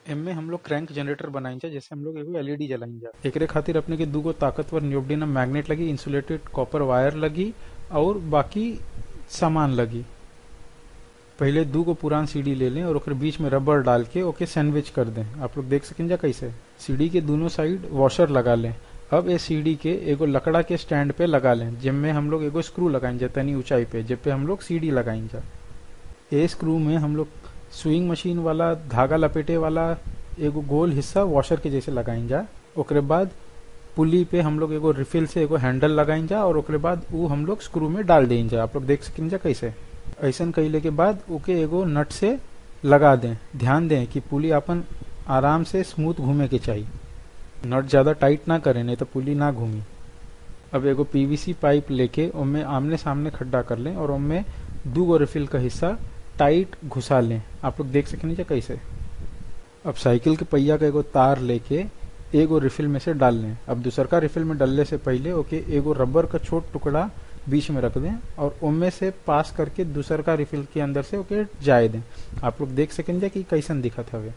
एमे हम लोग क्रैंक जनरेटर बनाई जा जैसे हम लोग एगो एलईडी जलाई जा एकरे खातिर अपने के दूगो ताकतवर नियोडिनम मैग्नेट लगी इंसुलेटेड कॉपर वायर लगी और बाकी सामान लगी पहले दू गो पुरान सीडी ले लें और ओकर बीच में रबर डाल के ओके सैंडविच कर दें आप लोग देख सकें जा कैसे सीडी के दोनों साइड वॉशर लगा लें अब ये सीडी के एगो लकड़ा के स्टैंड पे लगा लें जिनमें हम लोग एगो स्क्रू लगाएं जा तनी ऊंचाई पे जिस पे हम लोग सीडी लगाएं जा ए स्क्रू में हम लोग स्विंग मशीन वाला धागा लपेटे वाला एगो गोल हिस्सा वॉशर के जैसे लगाएं जा ओकरे बाद पुली पे हम लोग एगो रिफिल से एगो हैंडल लगाएं जा और ओकरे बाद ऊ हम लोग स्क्रू में डाल दें जा आप लोग देख सकें जा कैसे ऐसन कैले के बाद ओके एगो नट से लगा दें ध्यान दें कि पुली अपन आराम से स्मूथ घूमे के चाहिए नट ज्यादा टाइट ना करें नहीं तो पुली ना घूमी अब एगो पीवीसी पाइप लेके उनमें आमने सामने खड्डा कर लें और उनमें दू गो रिफिल का हिस्सा टाइट घुसा लें आप लोग देख सकें कैसे अब साइकिल के पहिया का एगो तार लेके एगो रिफिल में से डाल लें अब दूसर का रिफिल में डालने से पहले ओके एगो रबर का छोट टुकड़ा बीच में रख दें और उनमें से पास करके दूसर का रिफिल के अंदर से ओके जाए दें आप लोग देख सकें कि कैसन दिखत हवे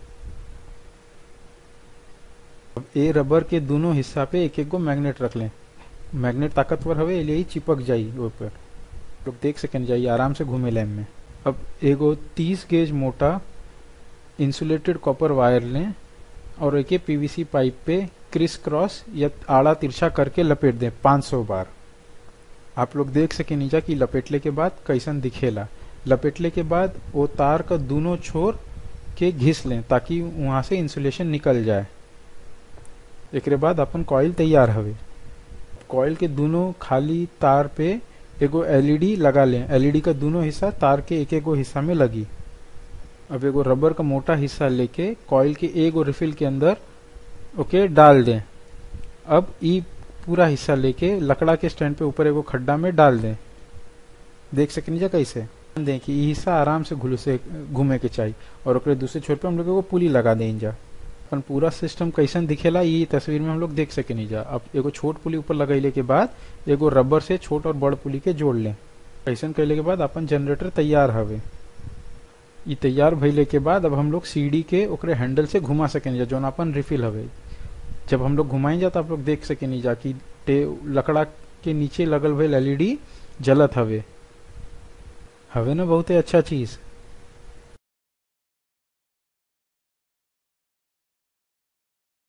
अब ए रबर के दोनों हिस्सा पे एक एक गो मैग्नेट रख लें मैग्नेट ताकतवर हवे लिए चिपक जाई ऊपर लोग देख सकें जाई आराम से घूमे लैम में अब एगो 30 गेज मोटा इंसुलेटेड कॉपर वायर लें और एक पीवीसी पाइप पे क्रिस क्रॉस या आड़ा तिरछा करके लपेट दें 500 बार आप लोग देख सके नीचा कि लपेटले के बाद कैसन दिखेला लपेटले के बाद वो तार का दोनों छोर के घिस लें ताकि वहां से इंसुलेशन निकल जाए एक बाद अपन कॉइल तैयार हवे कॉइल के दोनों खाली तार पे एगो एलईडी लगा लें एलईडी का दोनों हिस्सा तार के एक एगो हिस्सा में लगी अब एगो रबर का मोटा हिस्सा लेके कॉइल के एगो रिफिल के अंदर ओके डाल दें अब ई पूरा हिस्सा लेके लकड़ा के स्टैंड पे ऊपर एगो खड्डा में डाल दें देख सकें जा कैसे दें कि हिस्सा आराम से घुल से घूमे के चाहिए और ओकरे दूसरे छोर पे हम लोग एगो पुली लगा दें जा अपन पूरा सिस्टम कैसन दिखेला ये तस्वीर में हम लोग देख सके नहीं जा अब एगो छोट पुली ऊपर लगैले के बाद एगो रबर से छोट और बड़ पुली के जोड़ लें ऐसा कैले के बाद अपन जनरेटर तैयार हवे ये तैयार भइले के बाद अब हम लोग सीडी के ओकरे हैंडल से घुमा सके नहीं जा जौन अपन रिफिल हवे जब हम लोग घुमाई जा तो आप लोग देख सके नहीं जा कि लकड़ा के नीचे लगल भइल एलईडी जलत हवे हवे ना बहुते अच्छा चीज